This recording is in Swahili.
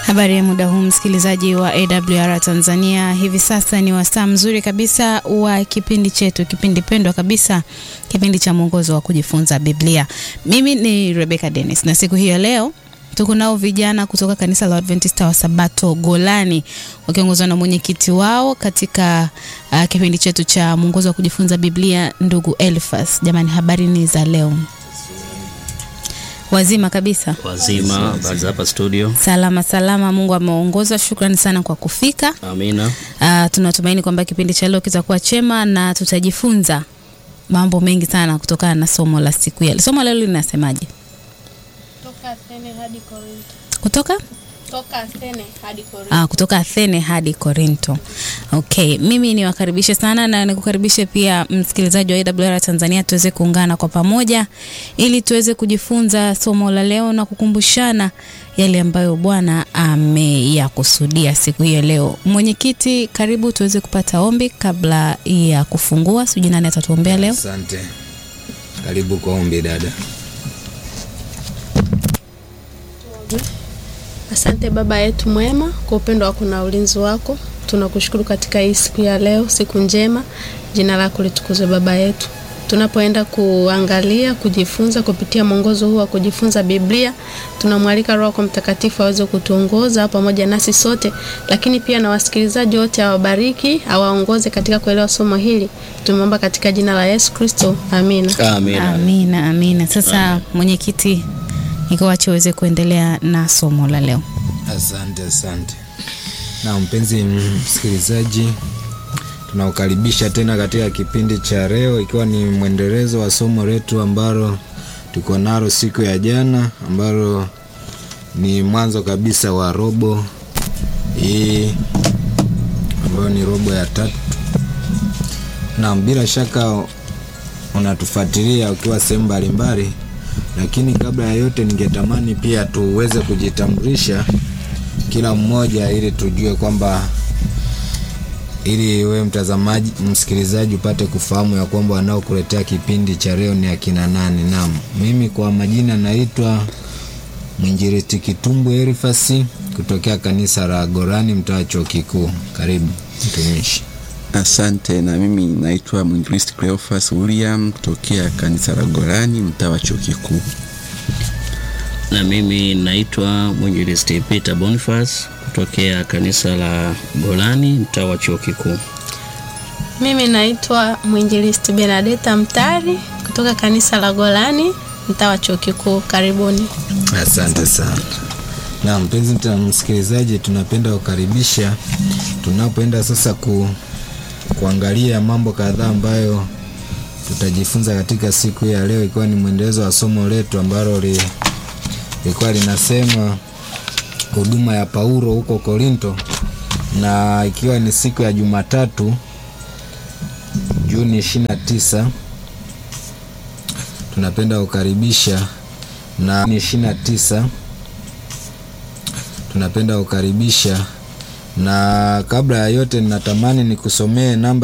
Habari ya muda huu msikilizaji wa AWR Tanzania. Hivi sasa ni wasaa mzuri kabisa wa kipindi chetu, kipindi pendwa kabisa, kipindi cha mwongozo wa kujifunza Biblia. Mimi ni Rebecca Dennis na siku hii ya leo tuko nao vijana kutoka kanisa la Adventista wa Sabato Golani wakiongozwa na mwenyekiti wao katika uh, kipindi chetu cha mwongozo wa kujifunza Biblia, ndugu Elfas. Jamani, habari ni za leo? Wazima kabisa, Wazima, habari za hapa studio. salama salama. Mungu ameongoza. Shukrani sana kwa kufika. Amina. Uh, tunatumaini kwamba kipindi cha leo kitakuwa chema na tutajifunza mambo mengi sana kutokana na somo la siku ya somo la leo linasemaje? Toka Athene hadi Korinto. Kutoka Toka Athene hadi Korinto. Ah, kutoka Athene hadi Korinto. Okay, mimi niwakaribishe sana na nikukaribishe pia msikilizaji wa AWR Tanzania tuweze kuungana kwa pamoja ili tuweze kujifunza somo la leo na kukumbushana yale ambayo Bwana ameyakusudia siku hii ya leo. Mwenyekiti, karibu tuweze kupata ombi kabla ya kufungua. Sijui nani atatuombea leo. Asante, karibu kwa ombi dada. Asante Baba yetu mwema kwa upendo wako na ulinzi wako. Tunakushukuru katika hii siku ya leo, siku njema. Jina lako litukuzwe Baba yetu. Tunapoenda kuangalia, kujifunza kupitia mwongozo huu wa kujifunza Biblia, tunamwalika Roho yako Mtakatifu aweze kutuongoza pamoja nasi sote, lakini pia na wasikilizaji wote awabariki, awaongoze katika kuelewa somo hili. Tumeomba katika jina la Yesu Kristo, amina. Amina. Amina, amina. Sasa mwenyekiti, nikuache uweze kuendelea na somo la leo. Asante, asante. Na mpenzi msikilizaji, tunakukaribisha tena katika kipindi cha leo, ikiwa ni mwendelezo wa somo letu ambalo tuko nalo siku ya jana, ambalo ni mwanzo kabisa wa robo hii ambayo ni robo ya tatu. Na bila shaka unatufuatilia ukiwa sehemu mbalimbali, lakini kabla ya yote, ningetamani pia tuweze kujitambulisha kila mmoja, ili tujue kwamba, ili wewe mtazamaji, msikilizaji, upate kufahamu ya kwamba wanaokuletea kipindi cha leo ni akina nani. Naam, mimi kwa majina naitwa mwinjilisti Kitumbu Elifasi kutokea kanisa la Gorani, mtaa chuo kikuu. Karibu mtumishi. Asante. Na mimi naitwa mwinjilisti Cleophas William kutokea kanisa la Golani mtaa wa chuo kikuu. Na mimi naitwa mwinjilisti Peter Boniface kutokea kanisa la Golani mtaa wa chuo kikuu. Mimi naitwa mwinjilisti Benadeta Mtari kutoka kanisa la Golani mtaa wa chuo kikuu. Karibuni. Asante sana. Na mpenzi mta- msikilizaji, tunapenda kukaribisha tunapoenda sasa ku, kuangalia mambo kadhaa ambayo tutajifunza katika siku hii ya leo, ikiwa ni mwendelezo wa somo letu ambalo li- lilikuwa linasema huduma ya Paulo huko Korinto, na ikiwa ni siku ya Jumatatu Juni 29 tunapenda kukaribisha na ni 29 tunapenda kukaribisha na kabla ya yote ninatamani nikusomee namba